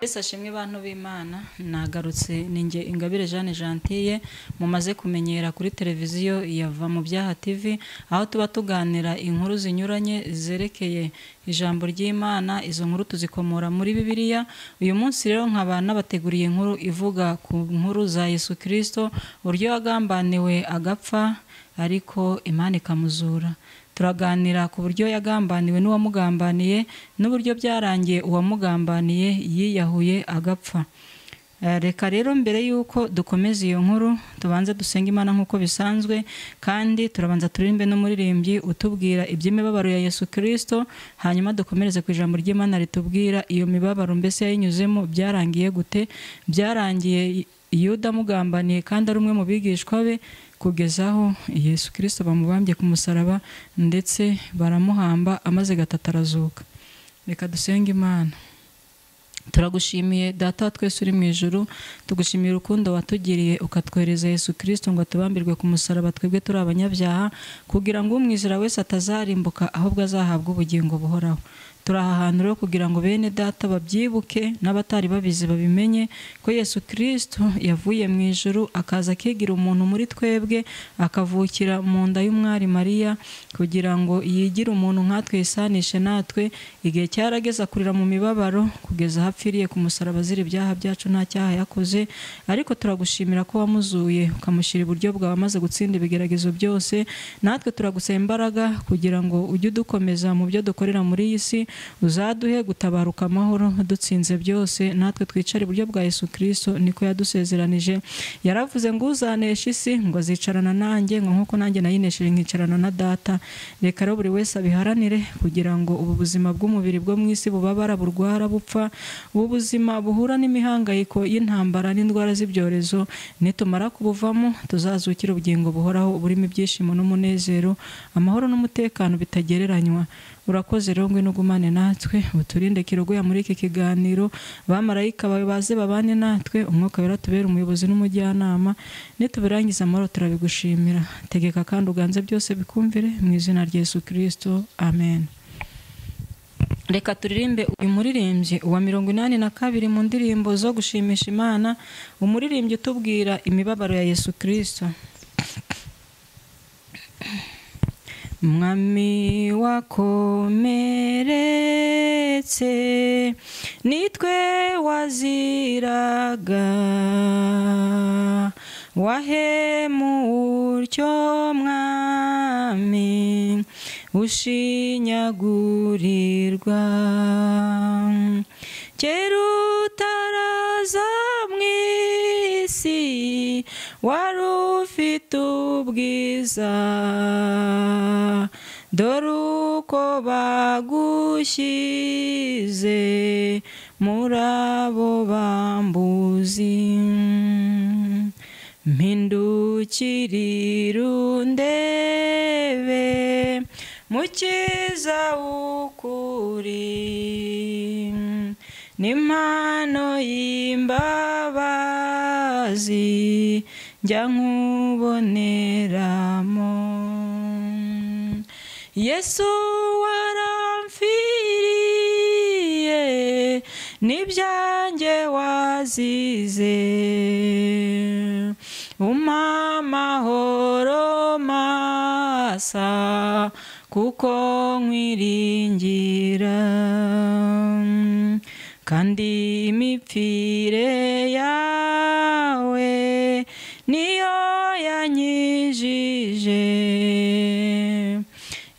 Yesu ashimwe bantu b'Imana nagarutse ninjye Ingabire Jeanne Gentille mumaze kumenyera kuri televiziyo yava mu byaha TV aho tuba tuganira inkuru zinyuranye zerekeye ijambo ry'Imana izo nkuru tuzikomora muri Bibiliya uyu munsi rero nkaba nabateguriye inkuru ivuga ku nkuru za Yesu Kristo uburyo yagambaniwe agapfa ariko Imana ikamuzura turaganira ku buryo yagambaniwe n'uwamugambaniye n'uburyo byarangiye uwamugambaniye yiyahuye agapfa reka rero mbere y'uko dukomeza iyo nkuru tubanze dusenge imana nk'uko bisanzwe kandi turabanza turirimbe n'umuririmbyi utubwira iby'imibabaro ya yesu kirisito hanyuma dukomereze ku ijambo ry'imana ritubwira iyo mibabaro mbese yayinyuzemo byarangiye gute byarangiye yuda amugambaniye kandi ari umwe mu bigishwa be kugeza aho yesu kirisito bamubambye ku musaraba ndetse baramuhamba amaze gatatarazuka reka dusenge imana turagushimiye data twese uri mu ijoro tugushimira urukundo watugiriye ukatwohereza yesu kirisito ngo tubambirwe ku musaraba twebwe turi abanyabyaha kugira ngo umwizera wese atazarimbuka ahubwo azahabwe ubugingo buhoraho turi aha hantu rero kugira ngo bene data babyibuke n'abatari babizi babimenye ko yesu kirisito yavuye mu ijoro akaza akigira umuntu muri twebwe akavukira mu nda y'umwari mariya kugira ngo yigire umuntu nkatwe yisanishe natwe igihe cyarageze akurira mu mibabaro kugeza aho apfiriye ku musaraba azira ibyaha byacu nta cyaha yakoze ariko turagushimira ko wamuzuye ukamushyira iburyo bwawe amaze gutsinda ibigeragezo byose natwe turagusaba imbaraga kugira ngo ujye udukomeza mu byo dukorera muri iyi si uzaduhe gutabaruka amahoro dutsinze byose natwe twicare iburyo bwa yesu kirisito niko yadusezeranije yaravuze ngo uzanesha isi ngo azicarana nanjye ngo nk'uko nanjye nayinesheje nkicarana na data reka rero buri wese abiharanire kugira ngo ubu buzima bw'umubiri bwo mu isi bubabara burwara bupfa ubu buzima buhura n'imihangayiko y'intambara n'indwara z'ibyorezo nitumara kubuvamo tuzazukira ubugingo buhoraho burimo ibyishimo n'umunezero amahoro n'umutekano bitagereranywa urakoze rero ngwino ugumane natwe uturinde kirogoya muri iki kiganiro bamarayika bawe baze babane natwe umwuka wera tubere umuyobozi n'umujyanama nitubirangiza amahoro turabigushimira tegeka kandi uganze byose bikumvire mu izina rya Yesu kirisito amen reka turirimbe uyu muririmbyi uwa mirongo inani na kabiri mu ndirimbo zo gushimisha imana umuririmbyi utubwira imibabaro ya yesu kirisito mwami wakomeretse nitwe waziraga utyo mwami ushinyagurirwa kera utaraza mu isi wari ufite ubwiza dore uko bagushyize muri abo bambuzi mpindukirira undebe mukiza ukuri n'impano y'imbabazi njya nkuboneramo yesu waramfiriye n'ibyanjye wazize umpa amahoro masa kuko nkwiringira kandi imipfire yawe niyo yanyijije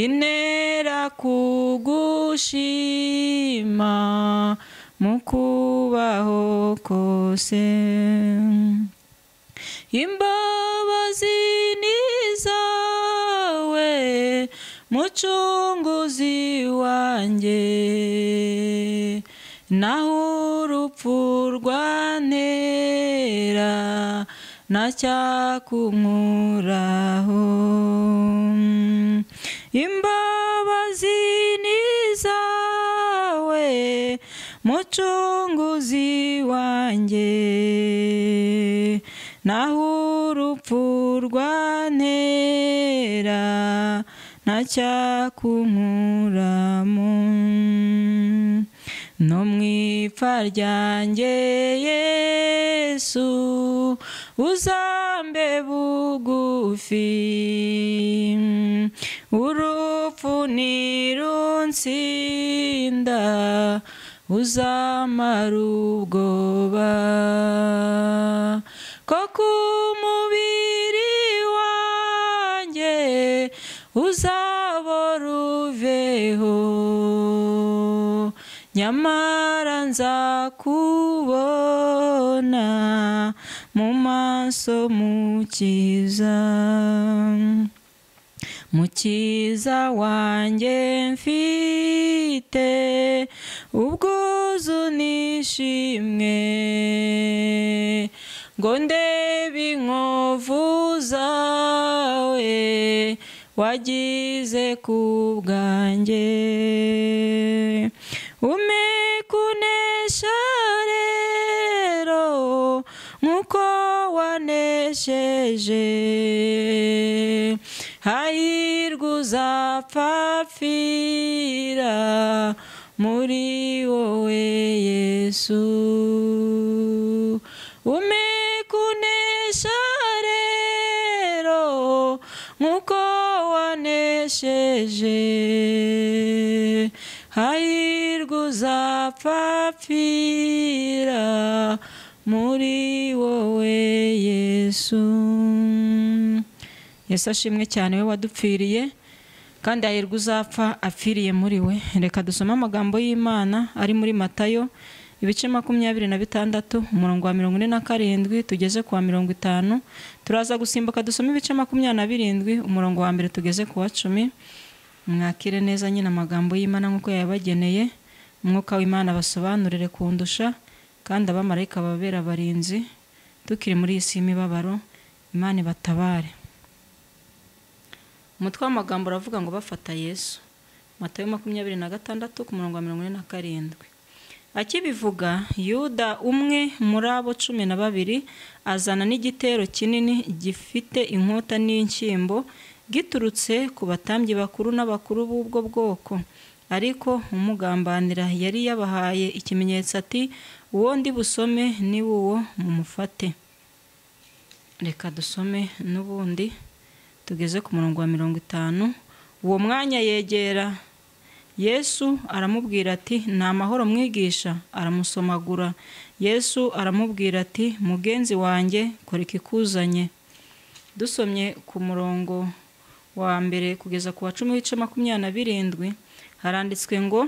intera kugushima mu kubaho kose imbabazi ni zawe mucunguzi wanjye naho urupfu rwantera ntacyakunkuraho imbabazi ni zawe mucunguzi wanjye naho urupfu rwantera ntacyakunkuramo no mu ipfa ryanjye yesu uzambe bugufi urupfu ntirunsinda uzamara ubwoba ko ku mubiri wanjye uzabora uveho nyamara nzakubona mu maso mukiza mukiza wanjye mfite ubwuzu n'ishimwe ngo ndebe inkovu zawe wagize ku bwanjye ume kunesha rero nk'uko wanesheje hahirwa uzapfapfira muri wowe yesu ume kunesha rero nk'uko wanesheje hahirwa uzapfapfira muri wowe yesu yesu ashimwe cyane we wadupfiriye kandi hahirwa uzapfa apfiriye muri we reka dusome amagambo y'imana ari muri matayo ibice makumyabiri na bitandatu umurongo wa mirongo ine na karindwi tugeze ku wa mirongo itanu turaza gusimbuka dusome ibice makumyabiri na birindwi umurongo wa mbere tugeze ku wa cumi mwakire neza nyine amagambo y'imana nk'uko yayabageneye umwuka w'imana basobanurire kundusha kandi abamarayika babera abarinzi tukiri muri iyi si y'imibabaro imana ibatabare umutwe w'amagambo uravuga ngo bafata yesu matayo makumyabiri na gatandatu ku murongo wa mirongo ine na karindwi akibivuga yuda umwe muri abo cumi na babiri azana n'igitero kinini gifite inkota n'inshyimbo giturutse ku batambyi bakuru n'abakuru b'ubwo bwoko ariko umugambanira yari yabahaye ikimenyetso ati uwo ndi busome ni uwo mumufate reka dusome n'ubundi tugeze ku murongo wa mirongo itanu uwo mwanya yegera yesu aramubwira ati ni amahoro mwigisha aramusomagura yesu aramubwira ati mugenzi wanjye kora ikikuzanye dusomye ku murongo wa mbere kugeza ku wa cumi w'ice makumyabiri na birindwi haranditswe ngo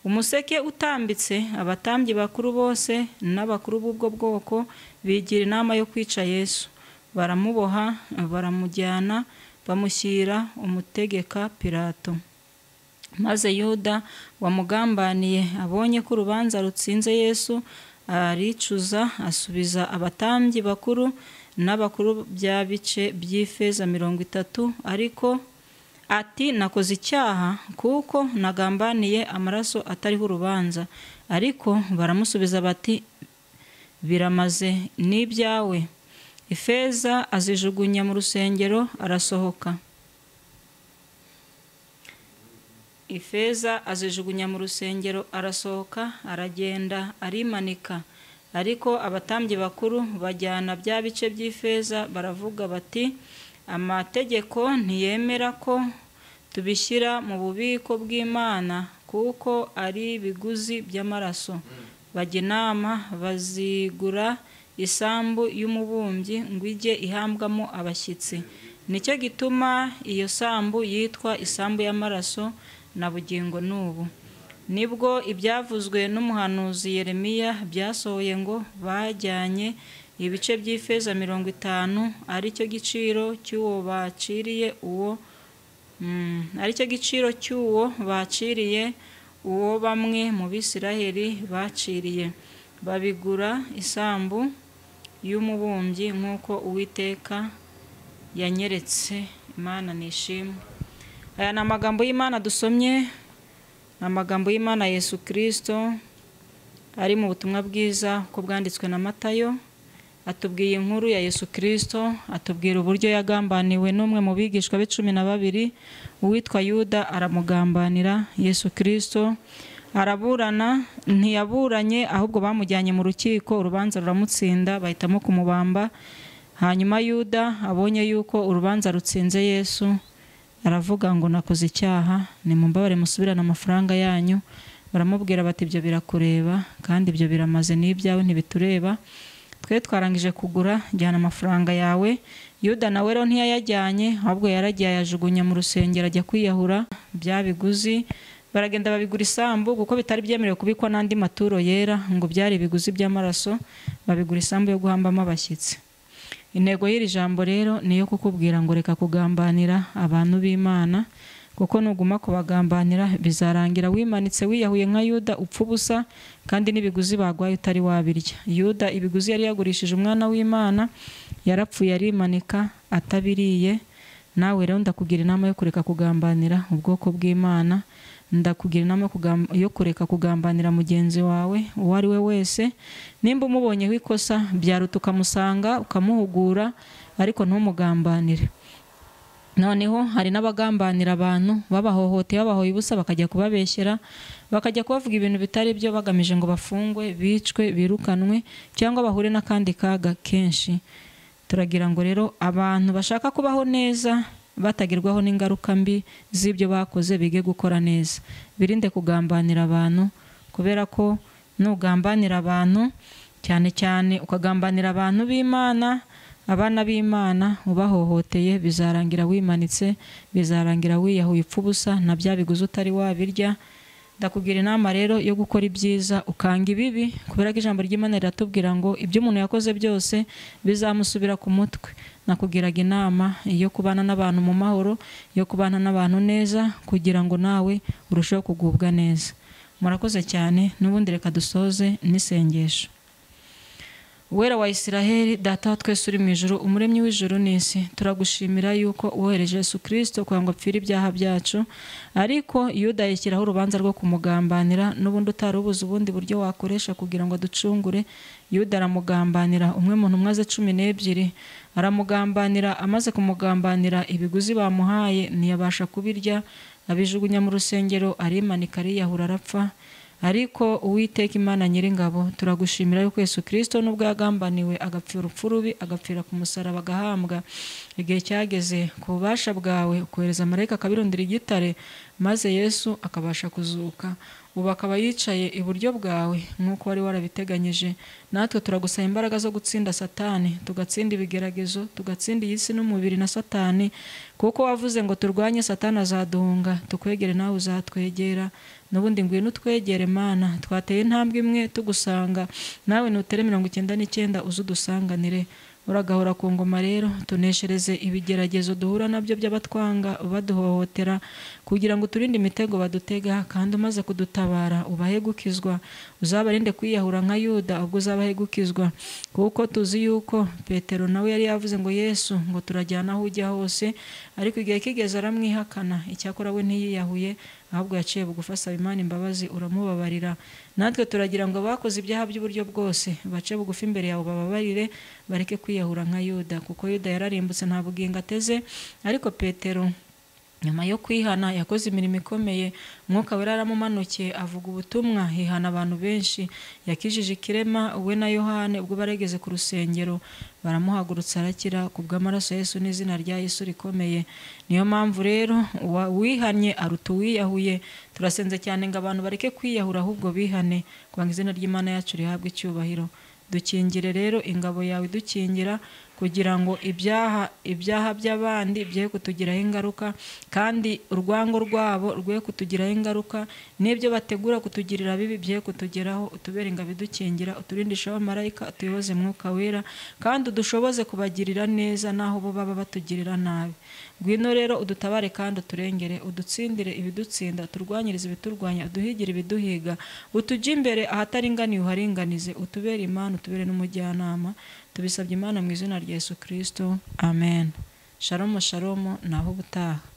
umuseke utambitse abatambyi bakuru bose n'abakuru b'ubwo bwoko bigira inama yo kwica yesu baramuboha baramujyana bamushyira umutegeka pirato maze yuda wamugambaniye abonye ko urubanza rutsinze yesu aricuza asubiza abatambyi bakuru n'abakuru bya bice by'ifeza mirongo itatu ariko ati nakoze icyaha kuko nagambaniye amaraso atariho urubanza ariko baramusubiza bati biramaze n'ibyawe ifeza azijugunya mu rusengero arasohoka ifeza azijugunya mu rusengero arasohoka aragenda arimanika ariko abatambyi bakuru bajyana bya bice by'ifeza baravuga bati amategeko ntiyemera ko tubishyira mu bubiko bw'imana kuko ari ibiguzi by'amaraso bajya inama bazigura isambu y'umubumbyi ngo ijye ihambwamo abashyitsi nicyo gituma iyo sambu yitwa isambu y'amaraso na bugingo n'ubu nibwo ibyavuzwe n'umuhanuzi Yeremiya byasohoye ngo bajyanye ibice by'ifeza mirongo itanu aricyo giciro cy'uwo baciriye uwo aricyo giciro cy'uwo baciriye uwo bamwe mu bisiraheli baciriye babigura isambu y'umubumbyi nk'uko uwiteka yanyeretse imana nishimwe aya ni amagambo y'imana dusomye ni amagambo y'imana yesu kirisito ari mu butumwa bwiza ko bwanditswe na matayo atubwiye inkuru ya yesu kirisito atubwira uburyo yagambaniwe n'umwe mu bigishwa be cumi na babiri uwitwa yuda aramugambanira yesu kirisito araburana ntiyaburanye ahubwo bamujyanye mu rukiko urubanza ruramutsinda bahitamo kumubamba hanyuma yuda abonye yuko urubanza rutsinze yesu aravuga ngo nakoze icyaha nimumbabare musubirane amafaranga yanyu baramubwira bati ibyo birakureba kandi ibyo biramaze n'ibyawe ntibitureba twe twarangije kugura jyana amafaranga yawe yuda nawe rero ntiyayajyanye ahubwo yaragiye ayajugunya mu rusengero ajya kwiyahura bya biguzi baragenda babigura isambu kuko bitari byemerewe kubikwa n'andi maturo yera ngo byari ibiguzi by'amaraso babigura isambu yo guhambamo abashyitsi intego y'iri jambo rero ni iyo kukubwira ngo reka kugambanira abantu b'imana kuko nuguma kubagambanira bizarangira wimanitse wiyahuye nka yuda upfa ubusa kandi n'ibiguzi bagwaye utari wabirya yuda ibiguzi yari yagurishije umwana w'imana yarapfuye arimanika atabiriye nawe rero ndakugira inama yo kureka kugambanira ubwoko bw'imana ndakugira inama yo kureka kugambanira mugenzi wawe uwo ari we wese nimba umubonyeho ikosa byaruta ukamusanga ukamuhugura ariko ntumugambanire noneho hari n'abagambanira abantu babahohoteye babahoye ubusa bakajya kubabeshyera bakajya kubavuga ibintu bitari byo bagamije ngo bafungwe bicwe birukanwe cyangwa bahure n'akandi kaga kenshi turagira ngo rero abantu bashaka kubaho neza batagerwaho n'ingaruka mbi z'ibyo bakoze bige gukora neza birinde kugambanira abantu kubera ko nugambanira abantu cyane cyane ukagambanira abantu b'imana abana b'imana ubahohoteye bizarangira wimanitse bizarangira wiyahuye upfa ubusa na bya biguzi utari wabirya ndakugira inama rero yo gukora ibyiza ukanga ibibi kubera ko ijambo ry'imana riratubwira ngo ibyo umuntu yakoze byose bizamusubira ku mutwe nakugiraga inama yo kubana n'abantu mu mahoro yo kubana n'abantu neza kugira ngo nawe urusheho kugubwa neza murakoze cyane n'ubundi reka dusoze n'isengesho Uwera wa Isiraheli data wa twese uri mu ijoro umuremyi w'ijoro n'isi turagushimira yuko wohereje Yesu kirisito kugira ngo apfire ibyaha byacu ariko yuda yashyiraho urubanza rwo kumugambanira n'ubundi utari ubuze ubundi buryo wakoresha kugira ngo aducungure yuda aramugambanira umwe mu ntumwa ze cumi n'ebyiri aramugambanira amaze kumugambanira ibiguzi bamuhaye ntiyabasha kubirya abijugunya mu rusengero arimanika ariyahura arapfa ariko uwiteka imana nyiringabo turagushimira yuko yesu kirisito n'ubwo yagambaniwe agapfira urupfu rubi agapfira ku musaraba agahambwa igihe cyageze ku bubasha bwawe kohereza amarayika akabirundira igitare maze yesu akabasha kuzuka ubu akaba yicaye iburyo bwawe nk'uko wari warabiteganyije natwe turagusaba imbaraga zo gutsinda satani tugatsinda ibigeragezo tugatsinda iyi si n'umubiri na satani kuko wavuze ngo turwanye satani azaduhunga tukwegere nawe uzatwegera n'ubundi ngwino utwegere mana twateye intambwe imwe tugusanga nawe nutere mirongo icyenda n'icyenda uze udusanganire uragahora ku ngoma rero tuneshereze ibigeragezo duhura nabyo by'abatwanga baduhohotera kugira ngo turinde imitego badutega kandi umaze kudutabara ubahe gukizwa uzabarinde kwiyahura nka yuda ubwo uzabahe gukizwa kuko tuzi yuko petero nawe yari yavuze ngo yesu ngo turajyana aho ujya hose ariko igihe kigeze aramwihakana icyakora we ntiyiyahuye ahubwo yaciye bugufi asaba imana imbabazi uramubabarira natwe turagira ngo bakoze ibyaha by'uburyo bwose bace bugufi imbere yawe bababarire bareke kwiyahura nka yuda kuko yuda yararimbutse nta bugingo ateze ariko petero nyuma yo kwihana yakoze imirimo ikomeye umwuka wera aramumanukiye avuga ubutumwa hihana abantu benshi yakijije ikirema we na yohane ubwo baregeze ku rusengero baramuhagurutsa arakira ku bw'amaraso yesu n'izina rya yesu rikomeye niyo mpamvu rero uwihannye aruta uwiyahuye turasenze cyane ngo abantu bareke kwiyahura ahubwo bihane ngo izina ry'imana yacu rihabwe icyubahiro dukingire rero ingabo yawe idukingira kugira ngo ibyaha ibyaha by'abandi bye kutugiraho ingaruka kandi urwango rwabo rwe kutugiraho ingaruka n'ibyo bategura kutugirira bibi bye kutugeraho utubere ingabo idukingira uturindisheho amarayika utuyoboze mwuka wera kandi udushoboze kubagirira neza n'aho bo baba batugirira nabi ngwino rero udutabare kandi uturengere udutsindire ibidutsinda turwanyirize ibiturwanya uduhigire ibiduhiga utujye imbere ahataringaniye uharinganize utubere imana utubere n'umujyanama tubisabye imana mu izina rya yesu kirisito amen sharomo sharomo naho ubutaha